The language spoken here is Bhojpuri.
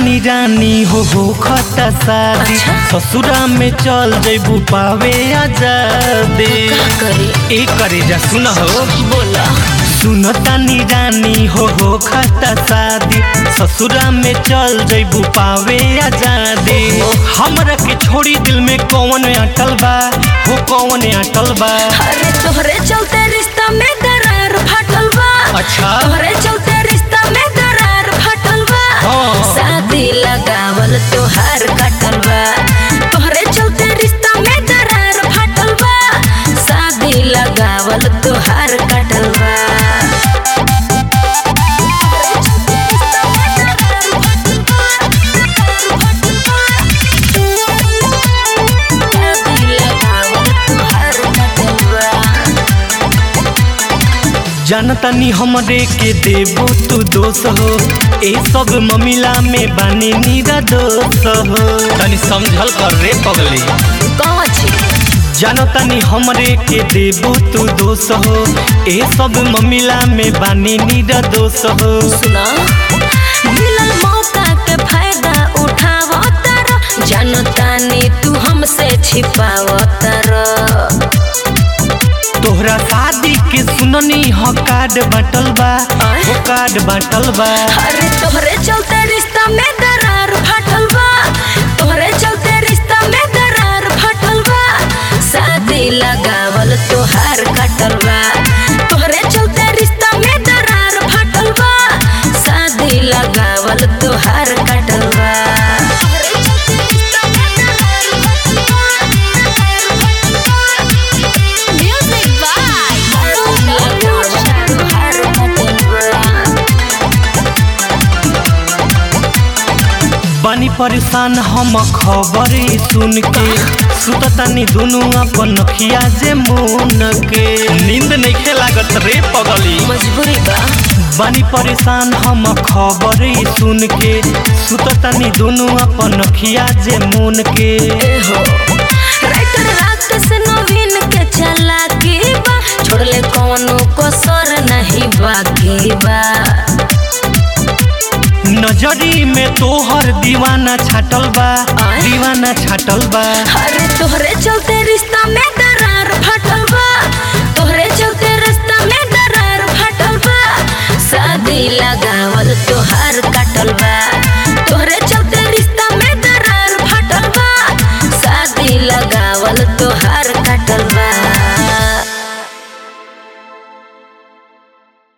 तानी रानी हो हो खता शादी अच्छा। ससुरा में चल जैबू पावे आजादी का करे ए करे जा सुन हो बोला सुन तानी रानी हो हो खता शादी ससुरा में चल जैबू पावे आजादी हमरा के छोड़ी दिल में कौन अटल बा हो कौन अटल बा अरे तोहरे चलते रिश्ता में दरार फाटल बा अच्छा तोहरे चलते रिश्ता में दरार फाटल बा हाँ। शादी लगावल तोहार काटल बा तोहरे चलते रिश्ता में दरार फाटल बा शादी लगावल तोहार काटल बा शादी लगावल तोहार काटल बा जानतानी हमरे के देबो तू दोष हो ए सब ममिला में बानी नीरा दोष हो तनी समझल कर रे पगली कौन छी जानतानी हमरे के देबो तू दोष हो ए सब ममिला में बानी नीरा दोष हो सुना मिलल मौका के फायदा उठाव तारा जानतानी तू हमसे छिपाव तारा तोहरा शादी के सुननी हो कार्ड बाटल बा आय? हो कार्ड बाटल बा अरे तोहरे चलते रिश्ता में दरार फाटल बा तोहरे चलते रिश्ता में दरार फाटल बा शादी लगावल तोहार काटल बा तोहरे चलते रिश्ता में दरार फाटल बा शादी लगावल तोहार काटल बा Music by तोहार काटल बा बानी परेशान हम खबर ई सुन के सुततानी दुनू अपन नखिया जे मुन के नींद नइखे लागत रे पगली मजबूरी बा बानी परेशान हम खबर ई सुन के सुततानी दुनू अपन नखिया जे मुन के एहो राइटर रात से नवीन के चला के बा छोड़ले कौनो कसर नहीं बाकी बा नजरी में तोहर दीवाना छाटल बा आय? दीवाना छाटल बा अरे तोहरे चलते रिश्ता में दरार फाटल बा तोहरे चलते रिश्ता में दरार फाटल बा शादी लगावल तोहार